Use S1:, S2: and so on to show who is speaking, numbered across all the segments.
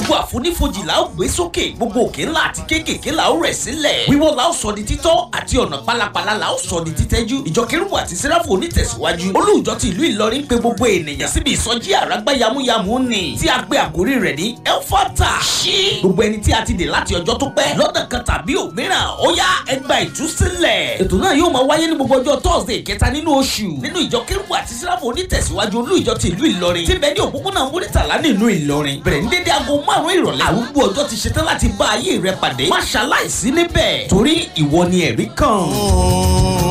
S1: gbogbo àfonífojì la ó gbé sókè gbogbo òkè ńlá àti kéékèèké la ó rẹ̀ sílẹ̀ wíwọ́ la ó sọ di títọ́ àti ọ̀nà pálapàla la ó sọ di títẹ́jú ìjọ kérúbù àti sẹ́ráfù onítẹ̀síwájú olùjọ ti ìlú ìlọrin pé gbogbo ènìyàn síbi ìsọjí àràgbá yamuyamu ni tí a gbé àkórí rẹ̀ ní elfata ṣí gbogbo ẹni tí a ti dè láti ọjọ́ tó pẹ́ lọ́nà kan tàbí òmíràn ó yá ẹgbà ìtúsílẹ̀ ètò náà yóò máa wáyé ní gbogbo ọjọ́ thursday kẹta nínú oṣù nínú ìjọ kérúbù àti sẹ́ráfù onítẹ̀síwájú olùjọ ti ìlú ìlọrin tí bẹ́ẹ̀ ní òpópónà múrítàlá nínú ìlọrin bẹ̀rẹ̀ ní dédé aago márùn-ún ìrọ̀lẹ́ àrùgbó ọjọ́ ti ṣetán láti bá ayé rẹ pàdé má ṣaláìsí níbẹ̀ torí ìwọ ni ẹ̀rí kan.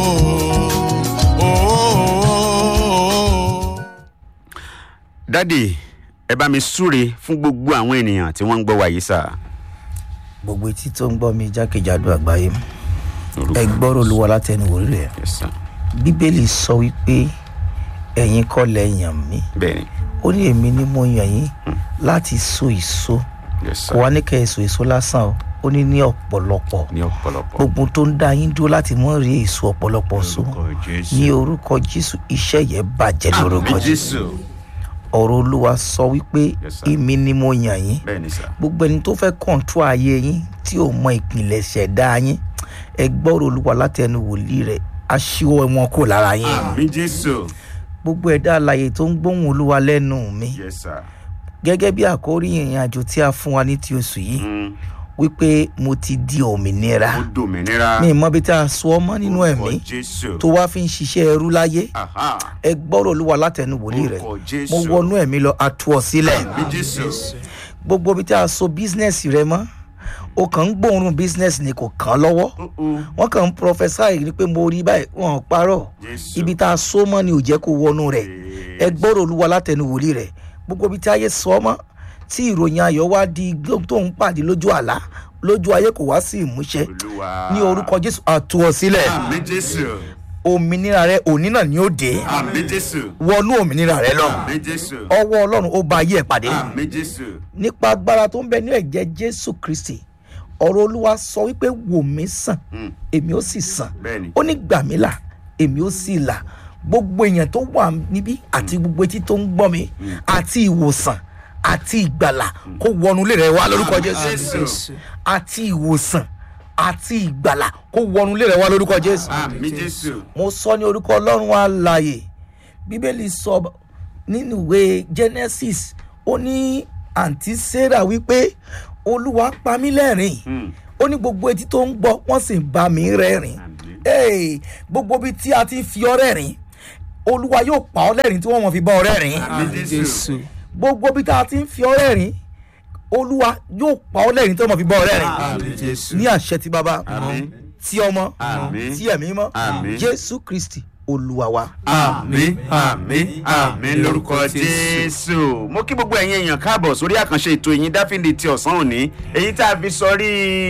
S2: dádì ẹ bá mi súre fún gbogbo àwọn ènìyàn tí wọ́n ń gbọ́ wa yìí sà.
S3: gbogbo etí tó ń gbọ́ mi jákèjádò àgbáyé ẹ gbọ́rọ̀ olúwa látẹnu wòrí rẹ̀
S2: Yes, sir.
S3: bíbélì sọ wípé ẹ̀yin kọ́ lẹ yàn mí
S2: bẹ́ẹ̀ni
S3: ó ní èmi ni mo yàn yín láti so èso
S2: yes, sir.
S3: kò wá ní kẹ́ ẹ so èso lásán o ó ní ní ọ̀pọ̀lọpọ̀
S2: ní ọ̀pọ̀lọpọ̀.
S3: gbogbo tó ń dá yín dúró láti mọ́ rí èso ọ̀pọ̀lọpọ̀ so ní orúkọ jésù iṣẹ́ yẹn bàjẹ́ ní orúkọ
S2: Àmín
S3: jésù
S2: jésù.
S3: ọ̀rọ̀ olúwa sọ wípé
S2: Yes, sir.
S3: èmi ni mo yàn yín
S2: bẹ́ẹ̀ni sà.
S3: gbogbo ẹni tó fẹ́ kọ̀ǹtú ayé yín tí ò mọ ìpìlẹ̀ ṣẹ̀dá yín ẹ gbọ́rọ̀ olúwa láti ẹnu wòlíì rẹ̀ aṣíwọ́ wọn kò lára yín
S2: àmì jésù.
S3: gbogbo ẹ̀dá alàyè tó ń gbóhùn olúwa lẹ́nu mi
S2: yes sir.
S3: gẹ́gẹ́ bí àkórí ìrìn àjò tí a fún wa ní ti oṣù yìí
S2: Mm,
S3: wípé mo ti di òmìnira
S2: ó dòmìnira.
S3: mi ì mọ bí tá a sọ ọmọ nínú
S2: Orúkọ
S3: ẹ̀mí
S2: jésù.
S3: tó wá fi ń ṣiṣẹ́ ẹrú láyé
S2: Aha.
S3: ẹ gbọ́rọ̀ olúwa látẹnu wòlíì rẹ̀
S2: Orúkọ
S3: mo
S2: jésù.
S3: wọnú ẹ̀mí lọ atu ọ sílẹ̀
S2: àmì jésù.
S3: gbogbo bí tá a so bísínẹ́sì rẹ mọ́ o kàn ń gbóòórùn bísínẹ́sì ni kò kàn án lọ́wọ́
S2: Uh-uh.
S3: wọ́n kàn ń prọfẹ́sáì ni pé mo rí báyìí wọ́n ò parọ́
S2: Jésù.
S3: ibi tá a so mọ́ ni ò jẹ́ kó wọnú rẹ̀ ẹ gbọ́rọ̀ olúwa látẹnu wòlíì rẹ̀ gbogbo bí tí ayé sọ mọ́ tí ìròyìn ayọ̀ wá di gbó- tó ń pàdé lójú àlá lójú ayé kò wá sí ìmúṣẹ
S2: olúwa.
S3: ní orúkọ jésù àtú ọ sílẹ̀
S2: àmì jésù.
S3: òmìnira rẹ òní náà ni ó dé
S2: àmì jésù.
S3: wọnú òmìnira rẹ lọ
S2: àmì jésù.
S3: ọwọ́ ọlọ́run ó ba ayé ẹ̀ pàdé
S2: àmì jésù.
S3: nípa agbára tó ń bẹ ní ẹ̀jẹ̀ jésù kristi ọ̀rọ̀ olúwa sọ wípé wò mí sàn
S2: Mm,
S3: èmi ó sì sàn
S2: bẹ́ẹ̀ni.
S3: ó ní gbà mí là èmi ó sì là gbogbo èèyàn tó wà níbí àti gbogbo etí tó ń gbọ́ mi àti ìwòsàn àti ìgbàlà kó wọnú ilé rẹ wá lórúkọ jésù
S2: jésù.
S3: àti ìwòsàn àti ìgbàlà kó wọnú ilé rẹ wá lórúkọ jésù
S2: àmì jésù.
S3: mo sọ ní orúkọ ọlọ́run àlàyé bíbélì sọ nínú ìwé genesis ó ní àǹtí sarah wípé olúwa pa mí lẹ́rìn
S2: Mm,
S3: ó ní gbogbo etí tó ń gbọ́ wọ́n sì ń bá mi rẹ́rìn
S2: àmì.
S3: Hey, gbogbo ibi tí a ti ń fi ọ rẹ́rìn olúwa yóò pa ọ lẹ́rìn tí wọ́n mọ̀ fi bá ọ rẹ́rìn
S2: àmì jésù.
S3: gbogbo ibi tí a ti ń fi ọ rẹ́rìn olúwa yóò pa ọ lẹ́rìn tí wọ́n mọ̀ fi bá ọ rẹ́rìn
S2: àmì jésù.
S3: ní àṣẹ ti bàbá
S2: àmì.
S3: ti ọmọ
S2: Àmín.
S3: ti ẹ̀mí mọ́
S2: Àmín.
S3: jésù kristi olúwa wa.
S2: àmì àmì àmì lórúkọ jésù. mo kí gbogbo ẹ̀yin èèyàn káàbọ̀ sórí àkànṣe ètò ìyìn dáfídì ti ọ̀sán òní èyí tá a fi sọrí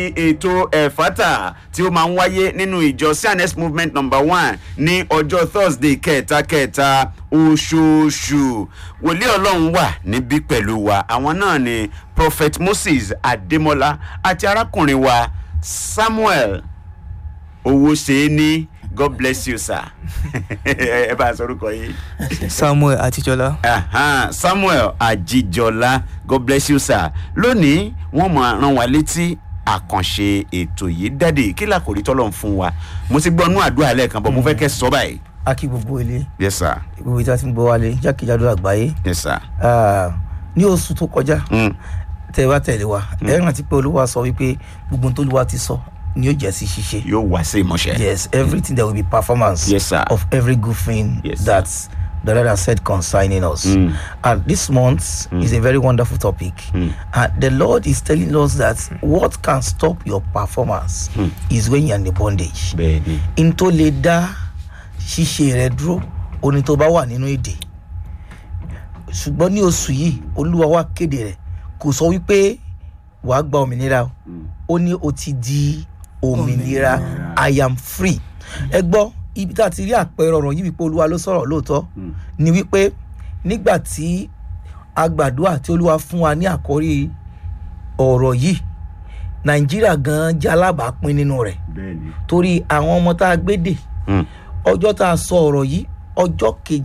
S2: ètò ẹ̀fátà tí ó máa ń wáyé nínú ìjọ cns movement number one ní ọjọ́ thursday kẹta kẹta oṣooṣù wòlíì ọlọ́run wà níbí pẹ̀lú wa àwọn náà ni prophet moses adémọlá àti arákùnrin wa samuel owó ṣe é ní god bless you sir ẹ bá a sọ orúkọ yìí.
S4: samuel àtijọ́lá
S2: Aha, samuel ajijola god bless you sir lónìí wọn máa rán wa létí àkànṣe ètò yìí dáde kí làkòrí tọ́lọ̀ ń fún wa mo ti gbọ́ nú àdúrà lẹ́ẹ̀kan bọ̀ mo fẹ́ kẹ́ sọ báyìí.
S3: a kí gbogbo ilé
S2: yes sir
S3: gbogbo ìta tí ń gbọ́ wálé jákèjádò àgbáyé
S2: yes sir.
S3: Ah, ní oṣù tó kọjá
S2: Mm.
S3: tẹ bá tẹ̀lé wa ẹ rántí pé olúwa sọ wípé gbogbo ohun tó olúwa ti sọ ni yóò jẹ́ sí ṣíṣe.
S2: yóò wá sí ìmọ̀ṣẹ́.
S3: yes everything there will be performance
S2: Yes, sir.
S3: of every good thing
S2: Yes, sir.
S3: that the lord has said concerning us
S2: Mm.
S3: and this month is a very wonderful topic
S2: Mm.
S3: and the lord is telling us that what can stop your performance is when you are in the bondage
S2: bẹ́ẹ̀ni
S3: n tó lè dá ṣíṣe rẹ dúró oní tó bá wà nínú èdè ṣùgbọ́n ní oṣù yìí olúwa wa kéde rẹ̀ kò sọ wípé wàá gba òmìnira o ó ní o ti di òmìnira i am free ẹ gbọ́ ibi tá a ti rí àpẹẹrẹ ọ̀rọ̀ yìí wípé olúwa ló sọ̀rọ̀ lóòótọ́ ni wípé nígbà tí agbàdúrà tí olúwa fún wa ní àkórí ọ̀rọ̀ yìí nàìjíríà gan-an jẹ́ alábàápín nínú rẹ̀
S2: bẹ́ẹ̀ni.
S3: torí àwọn ọmọ tá a gbé dè
S2: Mm.
S3: ọjọ́ tá a sọ ọ̀rọ̀ yìí ọjọ́ kejì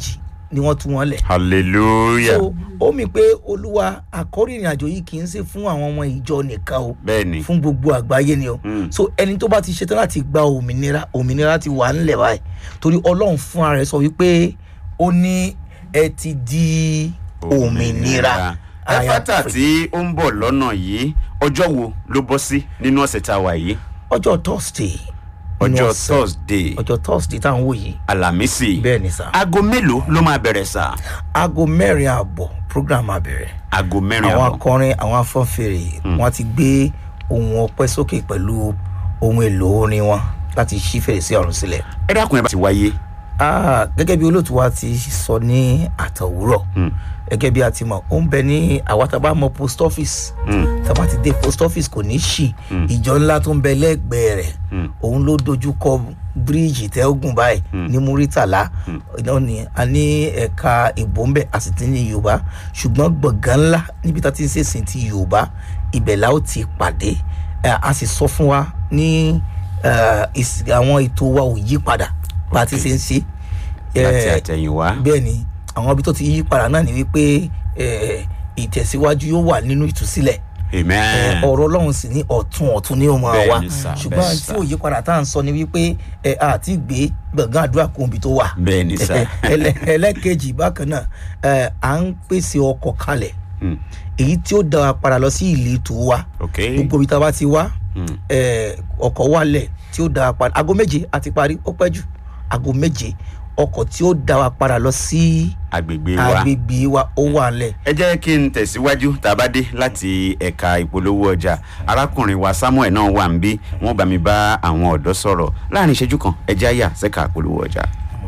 S3: ni wọ́n tú wọn lẹ̀
S2: hallelujah
S3: so ó mi pé olúwa àkọ́rí ìrìn àjò yìí kì í ṣe fún àwọn ọmọ ìjọ nìkan o
S2: bẹ́ẹ̀ni
S3: fún gbogbo àgbáyé ni o
S2: Mm.
S3: so ẹni tó bá ti ṣetán láti gba òmìnira òmìnira ti wà ńlẹ̀ báyìí torí ọlọ́run fúnra rẹ̀ sọ wípé ó ní ẹ ti di òmìnira I am
S2: ẹfátà
S3: free.
S2: tí ó ń bọ̀ lọ́nà yìí ọjọ́ wo ló bọ́ sí nínú ọ̀sẹ̀ tá a wà yìí
S3: ọjọ́ thursday nínú
S2: ọjọ́
S3: ọ̀sẹ̀.
S2: thursday
S3: ọjọ́ thursday tá à ń wò yìí
S2: alamisi
S3: bẹ́ẹ̀ ni sá
S2: aago mélòó ló máa bẹ̀rẹ̀ sá
S3: aago mẹ́rin ààbọ̀ program abẹ̀rẹ̀
S2: aago mẹ́rin
S3: àwọn
S2: àbọ̀
S3: akọrin àwọn afọ́nfèrè wọn ti gbé ohun ọpẹ́ sókè pẹ̀lú ohun èlò orin wọn láti ṣí fèrèsé ọ̀run sílẹ̀.
S2: ẹ dákun ẹ bá ti wáyé
S3: Ah, gẹ́gẹ́ bí olóòtú wa ti sọ ní àtọ̀wúrọ̀ gẹ́gẹ́ bí a ti mọ̀ ó ń bẹ ní àwa tá a bá mọ post office tá a bá ti dé post office kò ní ṣì ìjọ ńlá tó ń bẹ lẹ́gbẹ̀ẹ́ rẹ̀ òun ló dojú kọ bíríìjì tẹ́gùn báyìí ní muritala náà ni a ní ẹ̀ka ìbò ń bẹ a sì ti ní yorùbá ṣùgbọ́n gbọ̀ngàn ńlá níbi tá a ti ń ṣèsìn ti yorùbá ibẹ̀ la ó ti pàdé Eh, a sì sọ fún wa ní eh, ìs- àwọn ètò wa ò yí padà bá a ti ṣe ń ṣe
S2: láti
S3: Eh,
S2: àtẹ̀yìnwá
S3: bẹ́ẹ̀ ni àwọn ibi tó ti yí padà náà ni wípé eh, ìtẹ̀síwájú yóò wà nínú ìtúsílẹ̀ Eh,
S2: amen
S3: ọ̀rọ̀ ọlọ́run sì ní ọ̀tún ọ̀tún ní òun
S2: Bẹ́ẹ̀
S3: wa
S2: ni sà, bẹ́ẹ̀
S3: ṣùgbọ́n
S2: sà.
S3: tí òye padà tá à ń sọ ni wípé ẹ àti gbé gbọ̀ngàn àdúrà kún ibi tó wà
S2: bẹ́ẹ̀ ni sá
S3: Ẹlẹ́- ẹlẹ́kejì bákan náà ẹ, à ń pèsè ọkọ̀ kalẹ̀
S2: Mm.
S3: èyí tí ó dá wa padà lọ sí ìletò wa
S2: ok
S3: gbogbo ibi tá a bá ti wá
S2: Mm.
S3: ẹ, ọkọ̀ wálẹ̀ tí ó dá wa padà aago méje àti parí ó pẹ́ jù aago méje ọkọ̀ tí ó dá wa padà lọ sí
S2: agbègbè wa
S3: agbègbè wa ó wà lẹ̀
S2: ẹ jẹ́ kí n tẹ̀síwájú tá a bá dé láti ẹ̀ka ìpolówó ọjà arákùnrin wa samuel náà wà ń bí wọ́n bá mi bá àwọn ọ̀dọ́ sọ̀rọ̀ láàrin ìṣẹ́jú kan ẹ jẹ́ àyà sẹ́ka ìpolówó ọjà.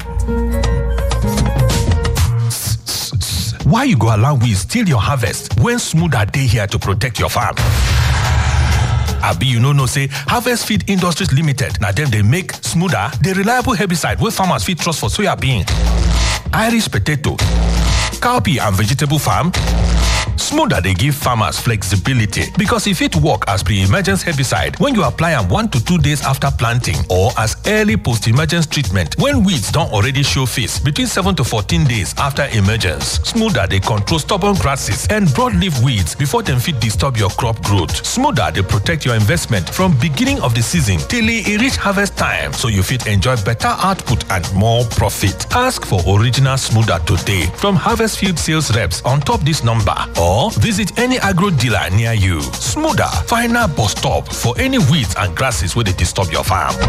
S5: Why you go allow weeds steal your harvest when smoother dey here to protect your farm? Abi you no know say Harvest Feed Industries Limited na dem dey make smoother the reliable herbicide wey farmers fit trust for soyabean, Irish potato, cowpea and vegetable farm? Smoother dey give farmers flexibility because e fit work as pre-emergence herbicide when you apply am one to two days after planting or as early post-emergence treatment when weeds don already show face between seven to fourteen days after emergence. Smoother dey control stubborn grasses and broadleaf weeds before dem fit disturb your crop growth. Smoother dey protect your investment from beginning of the season till e reach harvest time so you fit enjoy better output and more profit. Ask for original Smoother today from Harvest Field sales reps on top this number or visit any agro dealer near you. Smoother, final bus stop for any weeds and grasses wey dey disturb your farm.